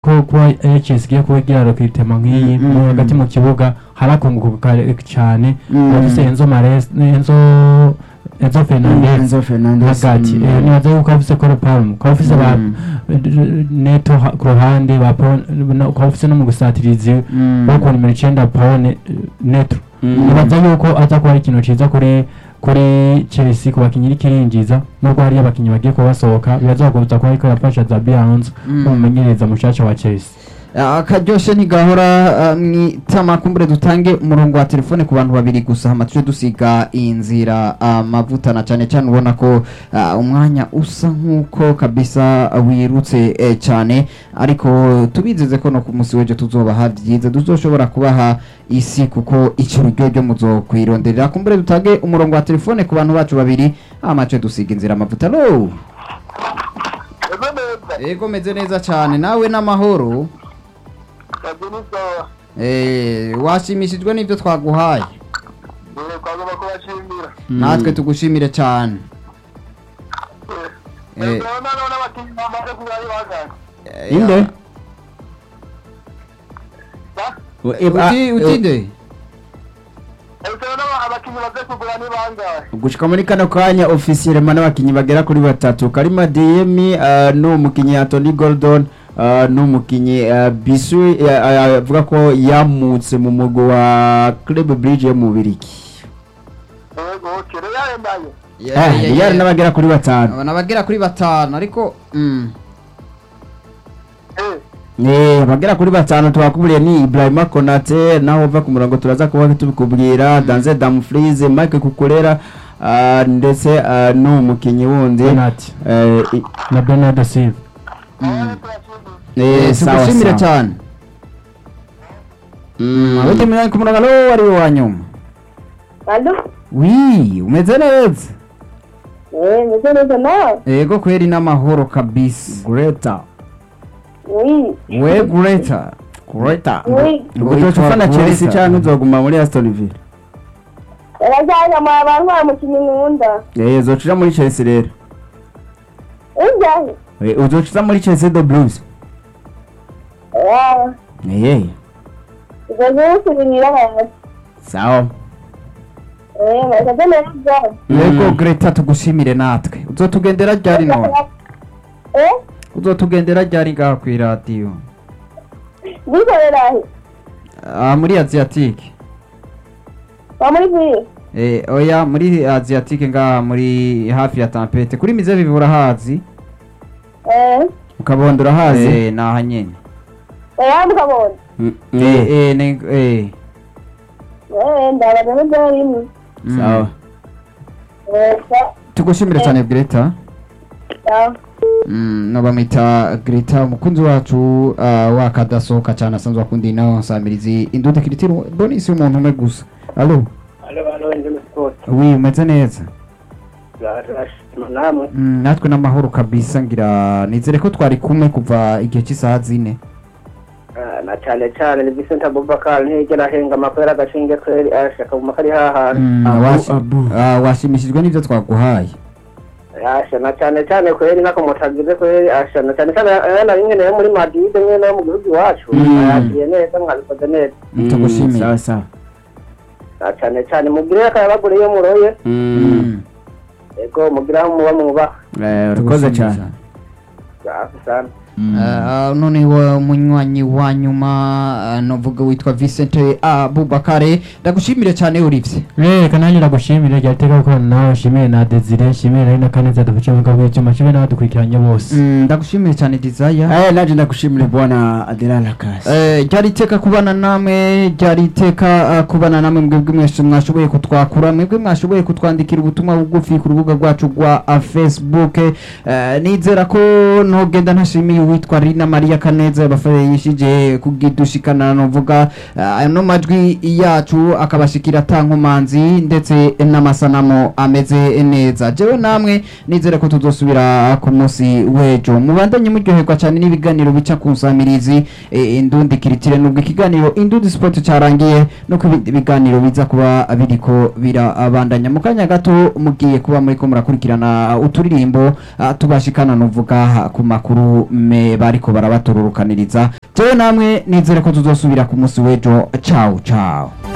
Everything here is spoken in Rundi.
ko kuba Chelsea igiye kuba igira rokitema nk'iyi Mm, mu mm. hagati mu kibuga harakunguka cyane Mm. bafise Enzo Mares Enzo Enzo Fernandez Enzo Fernandez hagati mm. Eh, nibaza yuko bafise Cole Palmer ukaba ufise ba Mm. Neto ha- ku ruhande ba Paul na- ukaba ufise no mu gusatirizi Mm. wo ku nimero icenda Paul Ne- Neto Mm. nibaza yuko aza kuba ari ikintu ciza kuri kuri Chelsea ku bakinyi iriko irinjiza nubwo hariyo abakinyi bagiye kuba basohoka birazogoza kuba ariko arafasha Zabi Alonso Mm. nk'umumenyereza mushasha wa Chelsea akaryoshe ntigahora mwitama kumbure dutange umurongo wa telefone ku bantu babiri gusa hama tuje dusiga iyi nzira amavuta na cyane cyane ubona ko ah, umwanya usa nk'uko kabisa wirutse eh, cyane ariko tubizeze ko no ku munsi w'ejo tuzobaha byiza tuzoshobora kubaha isi kuko icyo ryo ryo muzokwironderera kumbure dutange umurongo wa telefone ku bantu bacu babiri hama tuje dusiga inzira amavuta lo ego neza ego meze neza cyane nawe n'amahoro kazi ni sawa Eh, washimishijwe n'ibyo twaguhaye dore twagomba kubashimira natwe tugushimire cyane Eh. urabona none abakinnyi bamaze kuba ari bangana inde ba uti utinde urabona abakinnyi baze kugura ni bangahe gushika muri kano kanya ofisiyelema n'abakinyi bagera kuri batatu karima diyemi uh, n'umukinyi antony gordon uh, n'umukinyi uh, bisu uh, avuga ko yamutse mu mugwi wa club bridge yo mu biriki ego kere yarendaye eh yari n'abagera kuri batanu nabagera kuri batanu ariko mm. eh Eh, bagera kuri batanu twakuburiye ni Ibrahima Konate naho uva ku murongo turaza kuba tubikubwira Danze Dumfries Mike Kukurera uh, ndetse uh, n'umukinyi wundi Penalty eh, i- na Bernardo Silva aho turashimira eh, Eh, sawa tugushimire sawa cyane Mm, uti mwanya ku murongo alo ari wa nyuma Alo? wi umeze neza Eh, meze neza nawe? ego kweri n'amahoro kabisa Greta Oui. we greta Greta Oui. ubwo uzoca ufana Chelsea canke uzoguma muri Aston Villa Yarajyanye mu abantu bamukinnyi nkunda. eh uzoca uja muri Chelsea rero Ujyahe? Eh, uzoca uza muri Chelsea the Blues Ah, eh ubwo zose hasi. sawa Eh, meze neza. yego greta tugushimire natwe uzotugendera ryari none Eh? uzotugendera ryari ngaha ku iradiyo Bikorera he? Ah, muri asiatique Wa muri bwiye? Eh, oya muri asiatique ngaha muri hafi ya tampete kuri mize bivura hazi Eh, ukabondo urahazi eh naha nyene oya mukabona. Mm, eh eh, eh ne eh Eh, ndabaza ko byari rimwe. mm. sawa Eh, sa- tugushimire cyane greta sawa. Mm, no bamwita greta umukunzi wacu uh, wakadasohoka cyane asanzwe akunda ino nsamirizi indude kiritiro bonisi umuntu umwe gusa alo alo alo ndi sport wi umeze neza turashima namwe mm, natwe n'amahoro kabisa ngira nizere ko twari kumwe kuva igihe cy'isaha zine Ah, na cyane cyane ni Vincent Abubakar ntiyigera ahenga amakwera agashinge kweri ashaka mu makari hahandi Mm, Abu, washi- Abu. ah, washimishijwe n'ibyo twaguhaye asha na cyane cyane kweri nako mutagize kweri asha na cyane cyane yana rimwe nayo muri Madrid mwe nayo mu gihugu iwacu Mm. yakiriye neza mwabikoze neza Mm, tugushimire. sawa sawa na cyane cyane mugire akayabagure iyo muroye Mm, ego mugire aho muba mwubaha eh, urakoze cyane safi sana Uh, none wa munywanyi wa nyuma uh, novuga witwa Vincent Abubakare ndagushimire cyane Olivier reka nanjye ndagushimire rya teka gukorana nawe nshimire na Desire nshimire na Kaneza dufashe mu kabiri cyuma nshimire n'abadukurikiranye bose Mm, ndagushimire cyane Desire eh naje ndakushimire bwana Adela Lakas Eh, ryari iteka kubana namwe ryari iteka uh, kubana namwe mwebwe mwese mwashoboye kutwakura mwebwe mwashoboye kutwandikira ubutumwa bugufi ku rubuga rwacu rwa uh, facebook Eh, nizera ko ntogenda ntashimiye uwitwa Rina Maria Kaneza yabafashije kugidushikana novuga uh, ano majwi yacu akabashikira atankomanzi ndetse n'amasanamu ameze neza jewe namwe nizere ko tuzosubira ku munsi w'ejo mubandanye muryoherwa cyane n'ibiganiro bica ku nsamirizi eh, indundi kiritire nubwo ikiganiro indundi sport cyarangiye no ku bindi biganiro biza kuba biriko birabandanya mu kanya gato mugiye kuba muriko murakurikirana uturirimbo ah, tubashikana novuga ku makuru me ingene bariko barabatururukaniriza jewe namwe nizere ko tuzosubira ku munsi w'ejo ciao ciao